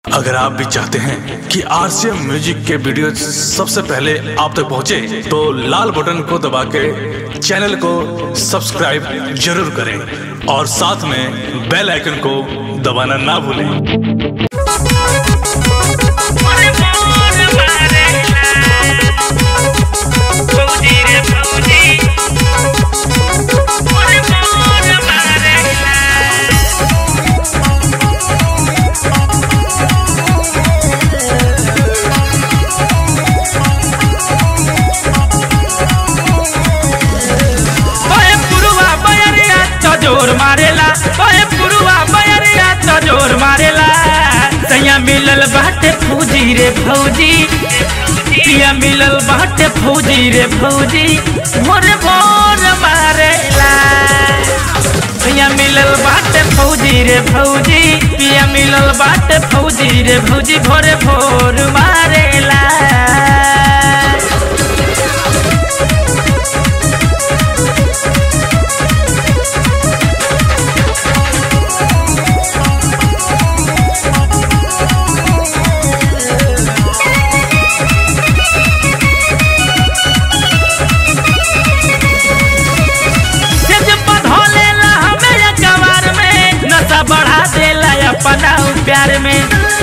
अगर आप भी चाहते हैं कि आरसीएम म्यूजिक के वीडियो सबसे पहले आप तक पहुंचे, तो लाल बटन को दबा के चैनल को सब्सक्राइब जरूर करें और साथ में बेल आइकन को दबाना ना भूलें मोरे मोर मारेला फौजी रे फौजी मोरे मोर मारेला ओए पुरुवा बयरिया तो जोर मारेला ओए पुरुवा बयरिया तो जोर मारेला सैया मिलल बाटे फौजी रे फौजी पिया मिलल बाटे फौजी रे फौजी मोरे मोर मारेला सैया मिलल बाटे फौजी रे फौजी पिया मिलल बाटे फौजी रे फौजी भोरे भोर मारेला तेज पधौले ला हमें या कवार में नशा बढ़ा देला अपना उ प्यार में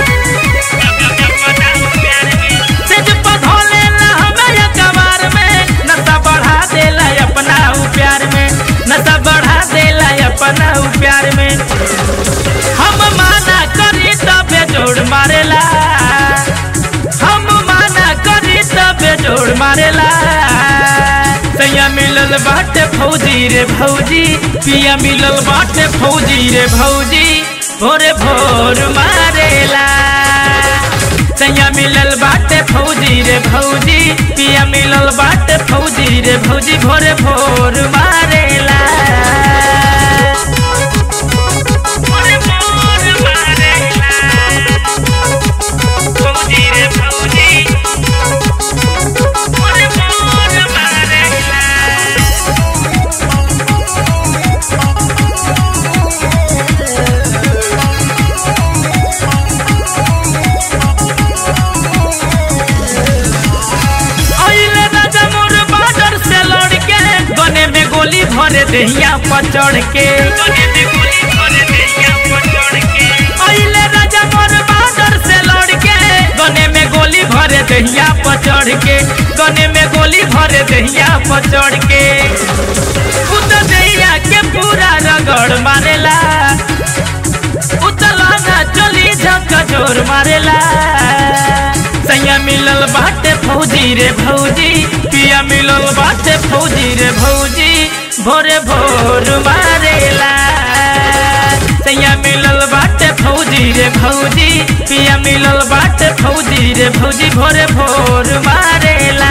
तेज पधौले ला हमें या कवार में नशा बढ़ा देला अपना उ प्यार में नशा बढ़ा देला अपना उ प्यार में हम माना करी तबे जोड़ मारेला हम माना करी तबे जोड़ मारेला सैया मिलल बाटे फौजी रे भौजी पिया मिलल बाटे फौजी रे भौजी भोरे भोर मारेला सैया मिलल बाटे फौजी रे भौजी पिया मिलल बाटे फौजी रे भौजी भोरे भोर मारेला भोरे भोर मारेला फौजी रे फौजी मोरे मोर मारेला आइले राजा मोर बाडर से लड़ के गने में गोली भरे देहिया पर चढ़ के गने में गोली भरे देहिया पर चढ़ के आइले राजा मोर बाडर से लड़ के गने में गोली भरे देहिया पर चढ़ के गने में गोली भरे देहिया पर चढ़ के उत देहिया के पूरा रगड़ मारेला उतलाना चली झक जोर मारेला सैया मिलल बाटे फौजी रे भौजी पिया मिलल बाटे फौजी रे भौजी भोरे भोर मारेला सैया मिलल बाटे फौजी रे भौजी पिया मिलल बाटे फौजी रे भौजी भोरे भोर मारेला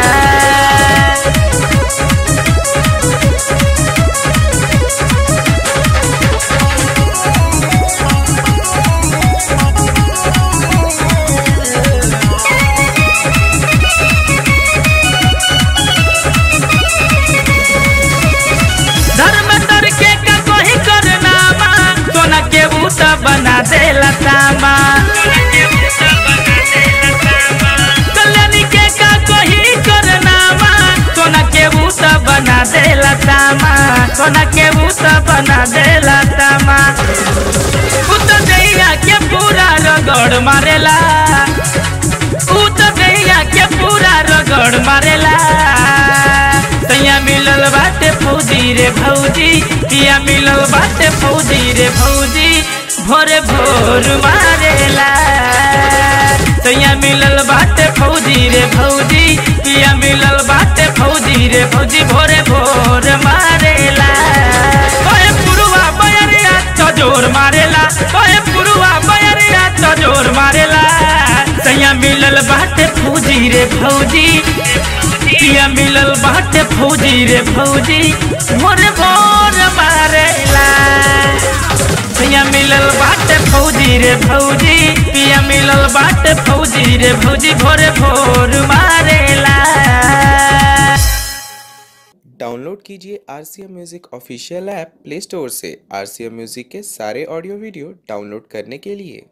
धर्म तर के का कोई करना मा सोना के बूता बना दे लतामा कल्याणी के का कोई करना मा सोना के बूता बना दे लतामा सोना के बूता बना दे लतामा उत दैया के पूरा रगड़ मारेला उत दैया के पूरा रगड़ मारेला तैया मिलल बाटे फौजी रे भौजी पिया मिलल बाटे फौजी रे भौजी भोरे भोर मारेला तैया मिलल बाटे फौजी रे भौजी पिया मिलल बाटे फौजी रे भौजी भोरे भोर मारेला ओए पुरुवा बयरिया तो जोर मारेला ओए पुरुवा बयरिया तो जोर मारेला तैया मिलल बाटे फौजी रे भौजी पिया मिलल बाटे फौजी रे फौजी मोरे भोर मारेला पिया मिलल बाटे फौजी रे फौजी पिया मिलल बाटे फौजी रे फौजी भोरे भोर मारेला डाउनलोड कीजिए R C M music official app play store से आर सी एम म्यूज़िक के सारे ऑडियो वीडियो डाउनलोड करने के लिए